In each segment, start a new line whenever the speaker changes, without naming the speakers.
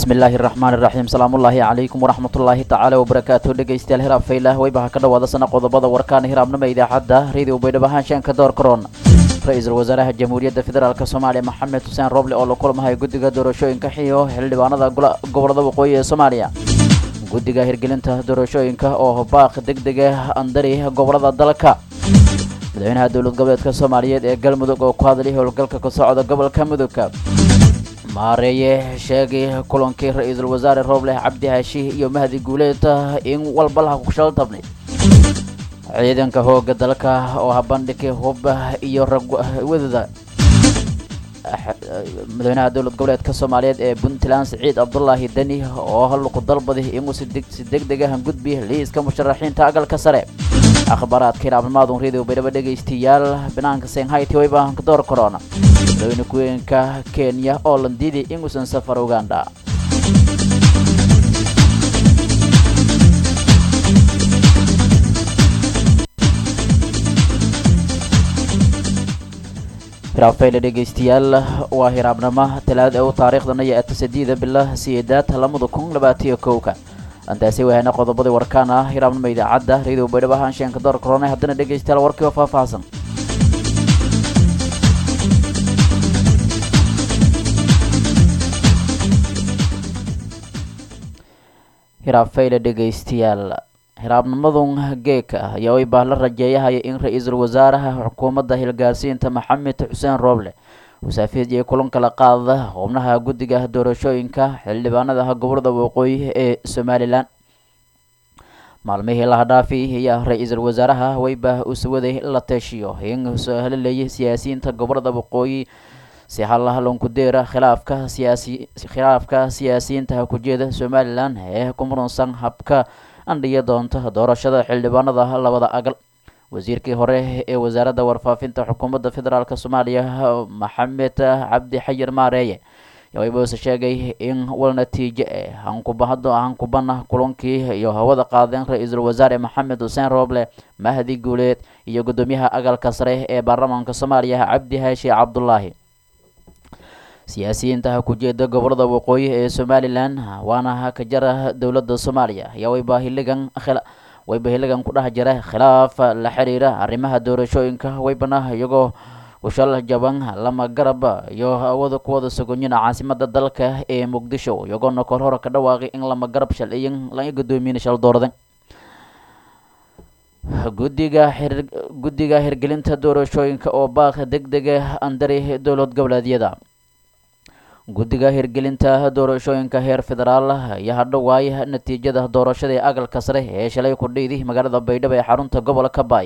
bismillaahi raxmaan iraxiim salaamullaahi calaykum waraxmatullaahi tacaala wabarakaatu dhegeystayaal hiraab faylah weybaha ka dhawaada sana qodobada warkaana hiraabnima idaacadda radio baydhabo haanshaanka door karoon ra-iisul wasaaraha jamhuuriyadda federaalk soomaaliya maxamed xuseen roble oo la kulmahay guddiga doorashooyinka xiyo xildhibaanada gobolada waqooyi ee soomaaliya guddiga hirgelinta doorashooyinka oo baaq deg dega andari gobolada dalka madaxweynaha dowlad goboleedka soomaaliyeed ee galmudug oo ku hadlay howlgalka ka socda gobolka mudugka maareeye sheegay kulankii ra-iisul wasaare rooble cabdi haashi iyo mahdi guuleed in walbalaha kushal tabnay ciidanka hooga dalka oo habandhigay hub iyo ragwadada madaxweynaha dowlad goboleedka soomaaliyeed ee puntland siciid cabdulaahi deni oo halku dalbaday inuu si deg degahan gudbi liiska musharaxiinta agalka sare akhbaaraadka hiraabnimaadun radio baydhabo dhegaystayaal banaanka shanghai waybahanka door corona madaxweyne ku-weenka kenya oo landiiday inuusan safar uganda hiraabfayle dhegaystayaal waa hiraabnimo talaada u taariikhdana iyo atasadeeda bila siyeedaad lamada kun labaatiyo kowka antaasi wahana qodobadii warkaan ah hiraabnimo idaacadda radio baydhabo haanshaanka door corona haddana dhegaystayaal warkii oo faahfaahsan hiraabfayle dhegaystayaal hiraabnimadun geeka ayaa waybaa la rajeeyahaya in ra-iisul wasaaraha xukuumadda hilgaarsiinta maxamed xuseen rooble wasaafiyad iyo kulan kala qaada xubnaha guddiga doorashooyinka xildhibaanada gobolada waqooyi ee somalilan maalmihii laha dhaafi ayaa ra-iisul wasaaraha wayba usuwaday la teeshiyo in halelayay siyaasiyiinta gobolada waqooyi si halhalonkudeera khilaafka siyaasi khilaafka siyaasiyiinta kujeeda somalilan ee ku muransan habka andhiya doonta doorashada xildhibaanada labada agal wasiirkii hore ee wasaaradda warfaafinta xukuumadda federaalk soomaaliya maxamed cabdi xayir maareeye waybuuse sheegay in wal natiijo eh hankubahado hankubana kulankii iyo hawada qaadeen ra-iisul wasaare maxamed xuseen rooble mahdi guuleed iyo guddoomiyaha agalka sare ee baarlamaanka soomaaliya cabdi haashi cabdulaahi siyaasiyiinta kujeeda gobolada waqooyi ee somalilan waana ka jara dowladda soomaaliya ayaa wayba hiligan wayba hiligan ku dhex jira khilaaf la xiriira arrimaha doorashooyinka waybana iyagoo kushal jaban lama garab iyo awada kuwada sogonyina caasimada dalka ee muqdisho iyagoona kor hore ka dhawaaqay in lama garab shaliyin laga gudoomiyana shal doorada guddiga xir guddiga hirgelinta doorashooyinka oo baaq deg dega andari dowlad goboleedyada guddiga hirgelinta doorashooyinka heer federaal ayaa hadhowaay natiijada doorashada ee agalka sare ee shalay ku dhiiday magaalada baydhabo ee xarunta gobolka baay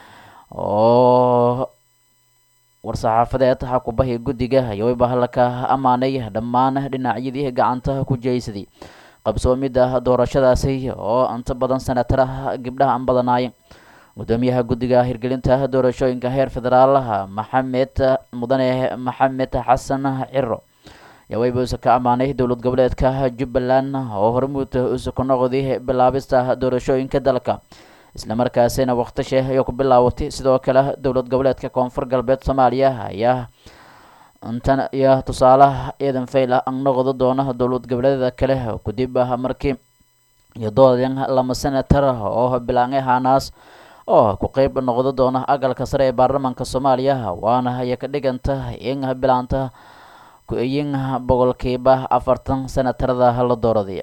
oo war-saxaafadeed xakubahi guddiga ayaa waybahalaka ammaanay dhammaan dhinacyadii gacanta ku jeysaday qabsoomida doorashadaasi oo inta badan sanatara gabdhaha aan badanaayeen gudoomiyaha guddiga hirgelinta doorashooyinka heer federaal maxamed mudane maxamed xasan ciro ayaa waybuuse ka ammaanay dowlad goboleedka jubbaland oo hormuud usu ku noqday bilaabista doorashooyinka dalka islamarkaasina waqtishe ayaa ku bilaawatay sidoo kale dowlad goboleedka koonfur galbeed soomaaliya ayaa intan iyo tusaalaha ciidan fayla an noqdo doona dowlad goboleedyada kale kadib markii iyo doodan lama senatar oo bilaangay hanaas oo ku qeyb noqdo doona agalka sare ee baarlamaanka soomaaliya waana aya ka dhiganta in bilaanta ku-eyin boqolkiiba afartan senatarada la dooraday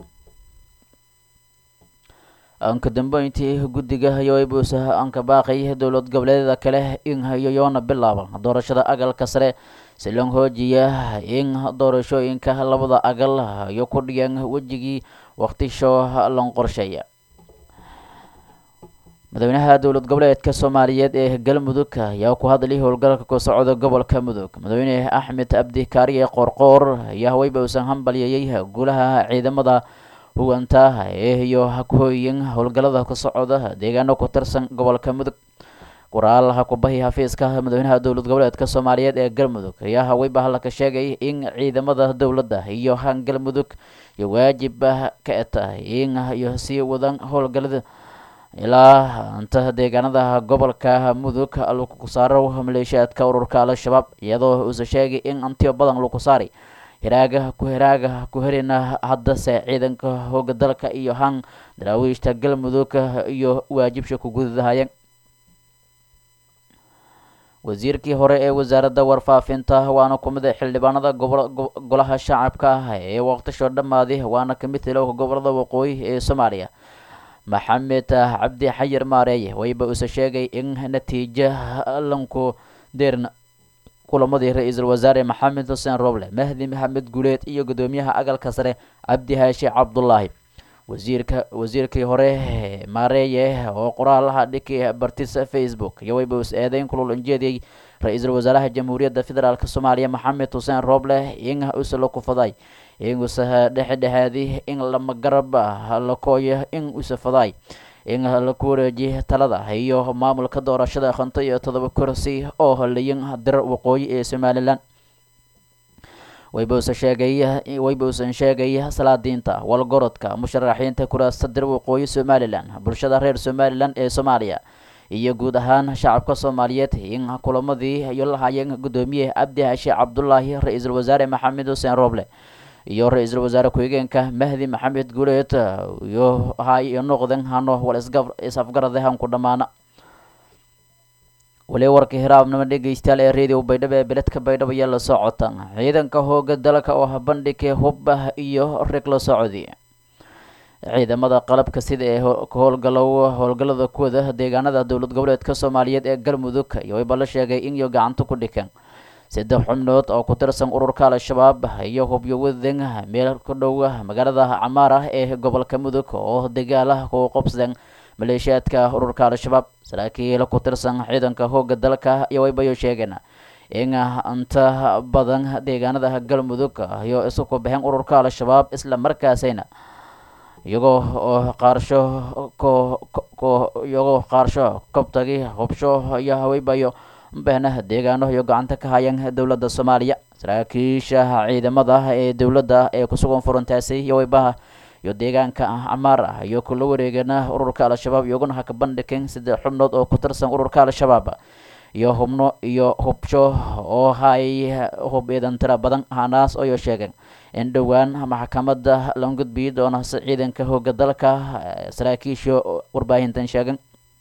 anka dambeyntii guddiga yoybuusa anka baaqay dowlad goboleedyada kale in yoyoona bilaaba doorashada agalka sare si loo hoojiya in doorashooyinka labada agal iyo ku dhiyan wejigii waqtisho lon qorsheeya madaxweynaha dowlad goboleedka soomaaliyeed ee galmudug ayaa ku hadlay howlgalka ku socda gobolka mudug madaxweyne axmed abdi kaariye qoorqoor ayaa haweyba uusan hambalyeeyey guulaha ciidamada huganta ee iyo hakooyin howlgalada ka socda deegaano ku tirsan gobolka mudug qoraal hakubahi xafiiska madaxweynaha dowlad goboleedka soomaaliyeed ee galmudug ayaa haweyba halka sheegay in ciidamada dowladda iyo han galmudug iyo waajib ka tahay in iyo sii wadan howlgalada ilaa inta deegaanada gobolka mudug lagu saaro maleeshiyaadka ururka al-shabaab iyadoo uuse sheegay in antiyo badan lagu saaray hiraaga ku hiraaga ku helina haddase ciidanka hooga dalka iyo han daraawiishta galmudug iyo waajibsha ku gududahayeen wasiirkii hore ee wasaaradda warfaafinta waana ku mid xildhibaanada golaha shacabka ah ee waqtisho dhammaaday waana ka mid tilowka gobolada waqooyi ee soomaaliya maxamed cabdi xayir maareeye wayba use sheegay in natiijo lanku deerna kulamadii ra-iisul wasaare maxamed xuseen roble mahdi maxamed guuleed iyo gudoomiyaha agalka sare cabdi haashi cabdulaahi wasiirka wasiirkii hore maareeye oo qoraalaha dhiki bartisa facebook iyo wayba us eedeyn kulul injeediyey ra-iisul wasaaraha jamhuuriyadda federaalk soomaaliya maxamed xuseen roble in use la kufaday in use dhexedhexaadi in lama garab lakooyo in use faday in laku wareeji talada iyo maamulka doorashada konto iyo todoba kursi oo holayin dir waqooyi ee somalilan waybausan sheegay waybausan sheegay salaadiinta walgorodka musharaxiinta kuraasta dir waqooyi somalilan bulshada reer somalilan ee soomaaliya iyo guud ahaan shacabka soomaaliyeed in kulamadii iyo lahayeen gudoomiye cabdi hashe cabdulaahi ra-iisul wasaare maxamed xuseen roble iyo ra-iisul wasaare ku-xigeenka mahdi maxamed guuleed iyo hay iyo noqden hano wal is-afgarade hanku dhammaana wali warka hiraabnimo dhegeystayaal ee radio baydhabo ee beledka baydhabo ayaa la socota ciidanka hooga dalka oo habandhigay hubah iyo rig la socdi ciidamada qalabka sida ee howlgalow howlgallada kuwada deegaanada dowlad goboleedka soomaaliyeed ee galmudug iyo wayba la sheegay in iyo gacanta ku dhikeen saddex xubnood oo ku tirsan ururka al-shabaab iyo hubyo wadan meel ku dhow magaalada camaar ah ee gobolka mudug oo dagaalaha ku qabsadeen maleeshiyaadka ururka al-shabaab saraakiil ku tirsan ciidanka hooga dalka iyo waybayo sheegeen in inta badan deegaanada galmudug iyo isu ku baxeen ururka al-shabaab isla markaasayna iyagoo oo qaarsho ko iyagoo qaarsho kobtagi hubsho iyo haweybayo bahna deegaano iyo gacanta ka hayeen dowladda soomaaliya saraakiisha ciidamada ee dowladda ee kusugan furantaasi iyo weybaha iyo deegaanka camaar ah iyo kula wareegana ururka al-shabaab iyaguna haka bandhigeen saddex xubnood oo ku tirsan ururka al-shabaab iyo hubno iyo hubsho oo hay hub ciidan tira badan hanaas oo sheegeen in dhowaan maxkamadda la gudbiyi doono si ciidanka hooga dalka saraakiisha warbaahintan sheegeen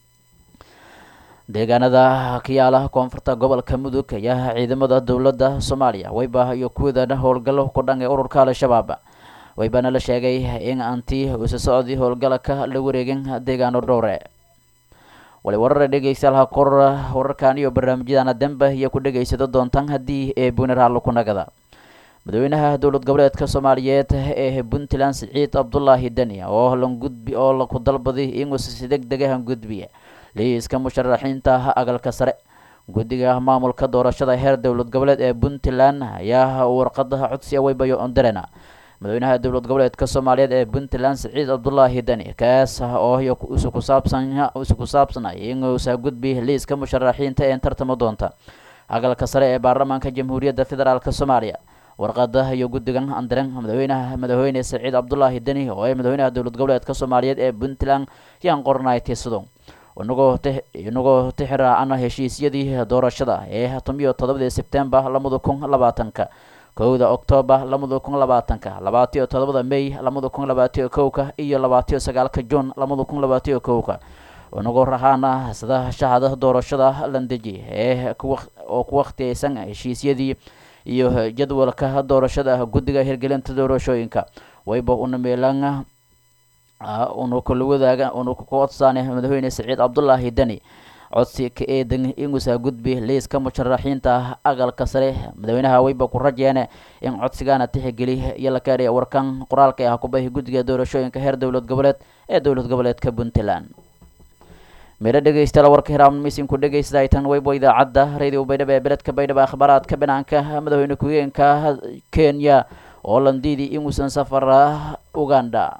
deegaanada kiyaala koonfurta gobolka mudug ayaa ciidamada dowladda soomaaliya wayba iyo kuwadana howlgallo ku dhan ee ururka al-shabaab waybaana la sheegay in anti usa socdii howlgalaka la wareegin deegaano dhowre wali warara dhegeystayaal kor wararkan iyo barnaamijyadana dembe iyo ku dhegeysado doontaan haddii ee bunaraalo ku nagada madaxweynaha dowlad goboleedka soomaaliyeed ee puntland siciid cabdulaahi deni oo langudbi oo laku dalbaday inuusa si deg degahan gudbiya liiska musharaxiinta agalka sare guddiga maamulka doorashada heer dowlad goboleed ee puntland ayaa warqadaha codsiya waybayo ondarena madaxweynaha dowlad goboleedka soomaaliyeed ee puntland siciid cabdulaahi deni kaas oo isu kusaabsan isu ku saabsanay inuusa gudbi liiska musharaxiinta ee tartamo doonta agalka sare ee baarlamaanka jamhuuriyadda federaalk soomaaliya warqada iyo guddigan andiren madaxweynaha madaxweyne siciid cabdulaahi deni oo ee madaxweynaha dowlad goboleedka soomaaliyeed ee puntland yaan qornay tiisado inagoo inagoo tixiraacana heshiisyadii doorashada ee tomiyo todobadii sebtembar lamada kun labaatanka kowda oktoobar lamada kun labaatanka labaatiyo todobada may lamada kun labaatiyo kowka iyo labaatiyo sagaalka juun lamada kun labaatiyo kowka inagoo rahaana sida shahada doorashada landeji ee oo ku wakhtiyeysan heshiisyadii iyo jadwalka doorashada guddiga hirgelinta doorashooyinka wayba una meelan unu kula wadaaga unu ku codsaane madaxweyne siciid cabdulaahi deni codsi ka eedan inuusa gudbi liiska musharaxiinta agalka sare madaxweynaha wayba ku rajeene in codsigaana tixgeli iyo la kaadhiya warkan qoraalka ah kubahi guddiga doorashooyinka heer dowlad goboleed ee dowlad goboleedka puntland meelo dhegeystayaal warka hiraamnimisiinku dhegeysadaytan waybo idaacadda radio baydhabo ee beledka baydhabo akhbaaraadka banaanka madaxweyne ku-xigeenka kenya oo landiidi inuusan safar uganda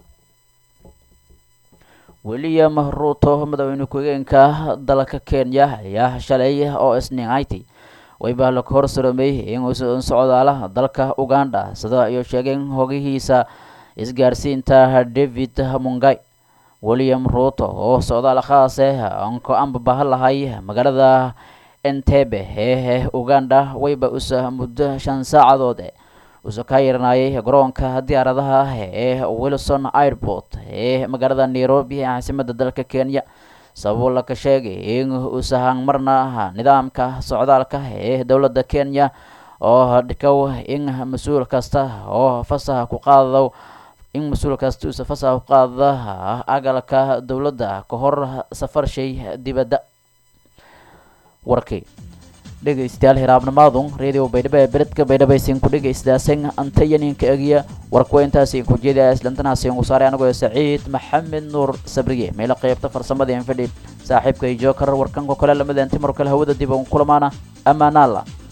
william ruuto madaxweyne ku-xigeenka dalka kenya ayaa shalay oo isniinhayti wayba la hor saroomay inuusan socdaala dalka uganda sida iyo sheegeen hogihiisa isgaarsiinta david mungai william ruuto oo socdaal khaase anko anbabaha lahay magaalada entebe ee uganda wayba usa muddo shan saacadood uusoo ka yeeranayay garoonka diyaaradaha ee wilson airport ee magaalada nairobi ee caasimada dalka kenya sababo laka sheegay in uusahan marna nidaamka socdaalka ee dowladda kenya oo dhikow in mas-uul kasta oo fasaha ku qaado in mas-uul kasta uusa fasaha ku qaada agalka dowladda ka hor safar shay dibadda warkii dhegaystayaal hiraabnimaadun radio baydhabo ee beledka baydhabo isin ku dhegaystaaseen antayaninka egiya warkuwa intaas in ku jeedaya islantanaas in ku saaray anigoo saciid maxamed nuur sabriye meelo qeybta farsamada infidhi saaxiibka iyo jookar warkanka kale lamada inti mar kale hawada dib uun kulamaana amaanaalla